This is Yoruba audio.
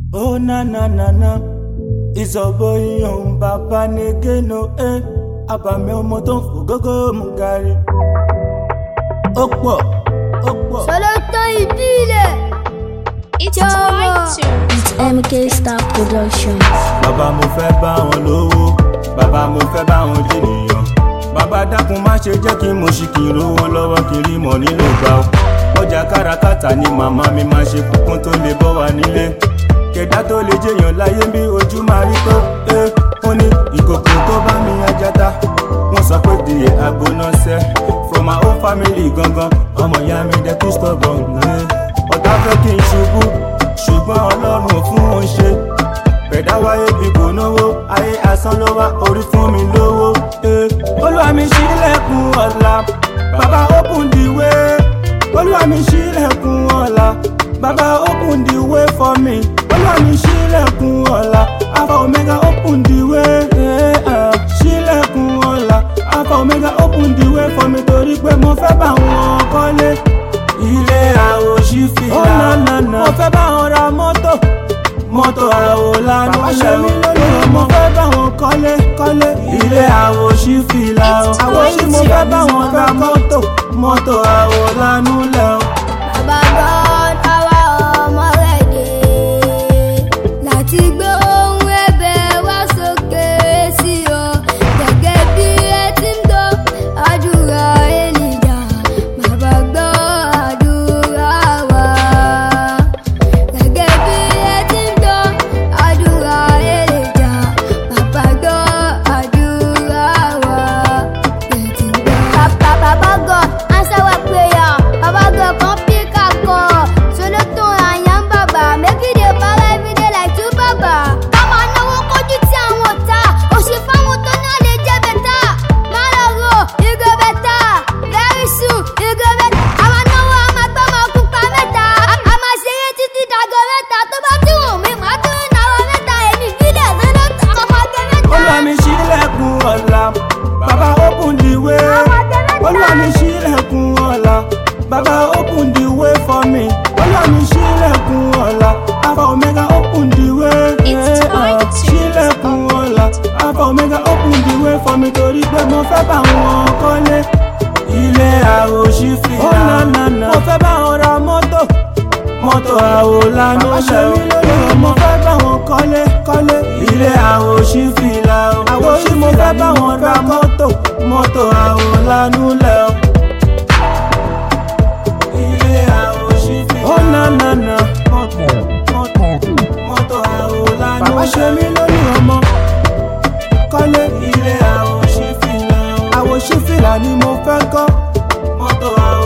Oh na na na na, ìsọ̀bọ̀ iyàn bàbá ní kéno ẹ́, àbàmì ọmọ tó ń fò gógó mú gàrí. Ó pọ̀, ó pọ̀. Sọlọ́tọ̀ ìdílé. It's Jọ̀wọ́. White MK Star Production. Bàbá mo fẹ́ bá wọn lówó, bàbá mo fẹ́ bá wọn jènìyàn. Bàbá dákun má ṣe jẹ́ kí mo ṣì kí n rówó lọ́wọ́ kiri mọ̀ nílò gbà ó. Ọjà káràkátà ni màmá mi máa ṣe kúkún tó lè bọ́ wa nílé. Kẹ̀dá tó lè jẹyàn láyé bí ojú máa rí tó. Ẹ ó ní ìkòkò tó bá mi ajata. Wọ́n sọ pé di àgbóná sẹ́. From my own family gangan, ọmọ ìyá mi dẹ́ tún stubborn. ẹ. Ọ̀tá fẹ́ kí n ṣubú, ṣùgbọ́n Ọlọ́run fún wọn ṣe bẹ̀dá wáyé bí kò náwó ayé asán ló wá orí fún mi lówó. eh. olúwa mi ṣílẹ̀kùn ọ̀la bàbá open the way. olúwa mi ṣílẹ̀kùn ọ̀la bàbá open the way for me. olúwa mi ṣílẹ̀kùn ọ̀la alpha omega open the way. eh, ah. ṣílẹ̀kùn ọ̀la alpha omega open the way for me torí pé mo fẹ́ bá wọn kọ́lé. ilé àwòṣí fìlà mo fẹ́ bá wọn ra mọ́tò mọ́tò àwòlánú ṣe mí lórí ọmọ fẹ́ bá wọn kọ́lé kọ́lé ilé àwò sí fìlà o àwò sí mo fẹ́ bá wọn ra mọ́tò mọ́tò àwòlánú lẹ̀ o. Bàbá God, àwa ọmọ rẹ̀ dé. Láti gbé ohun ẹ̀bẹ̀ wá sókè sí ọ. Gẹ́gẹ́ bí ẹ ti ń gbọ́ àdúrà Èlíjà. Bàbá gbọ́ àdúrà wa. Gẹ́gẹ́ bí ẹ ti ń gbọ́ àdúrà Èlíjà. Bàbá gbọ́ àdúrà wa. Ẹ ti ń gbọ́. Bàbá Bàbá God, answer our prayer. Baba God, come pick our call. So no turn and yam baba. Make it dey para every day like two baba. Bàbá náwó kojú tí àwọn ọ̀tá. Òṣì fáwọn tó náà lè jẹ́ bẹ̀tà. Má lọ ro, you go better. Very soon, you go better. Àwọn náwó a máa gbọ́ máa kú pa mẹ́ta. A máa ṣeré títí dàgọ́ mẹ́ta. Tó bá tún wù mí, màá tún náwó mẹ́ta. Èmi ìbílẹ̀ tó ló tọ́ ọmọ ọgbẹ́ mẹ́ta. olúwa mi ṣílẹ̀kùn ọ̀la bàbá open the way olúwa mi ṣílẹ̀kùn ọ̀la bàbá open the way for me olúwa mi ṣílẹ̀kùn ọ̀la alpha omega open the way It's eh, ah. time to- ṣílẹ̀kùn ọ̀la alpha omega open the way for me torí pé mo fẹ́ bá wọn kọ́lé ilé àwòṣí fìlà mo fẹ́ bá wọn ra mọ́tò mọ́tò àwòlánú ṣe mí lórí ọmọ fẹ́ bá wọn kọ́lé kọ́lé ilé àwòṣí fìlà o àwòṣí mo fẹ́ bá wọn ra mọ́tò mọ́tò àwòlánú lẹ̀ o. ilé àwòṣí fìlà ó nà nà nà mọ́tò mọ́tò mọ́tò àwòlánú ṣe mí lórí ọmọ kọ́lé ilé àwòṣí fìlà o àwòṣí fìlà ni mo fẹ́ kọ́ mọ́tò àwòlánú.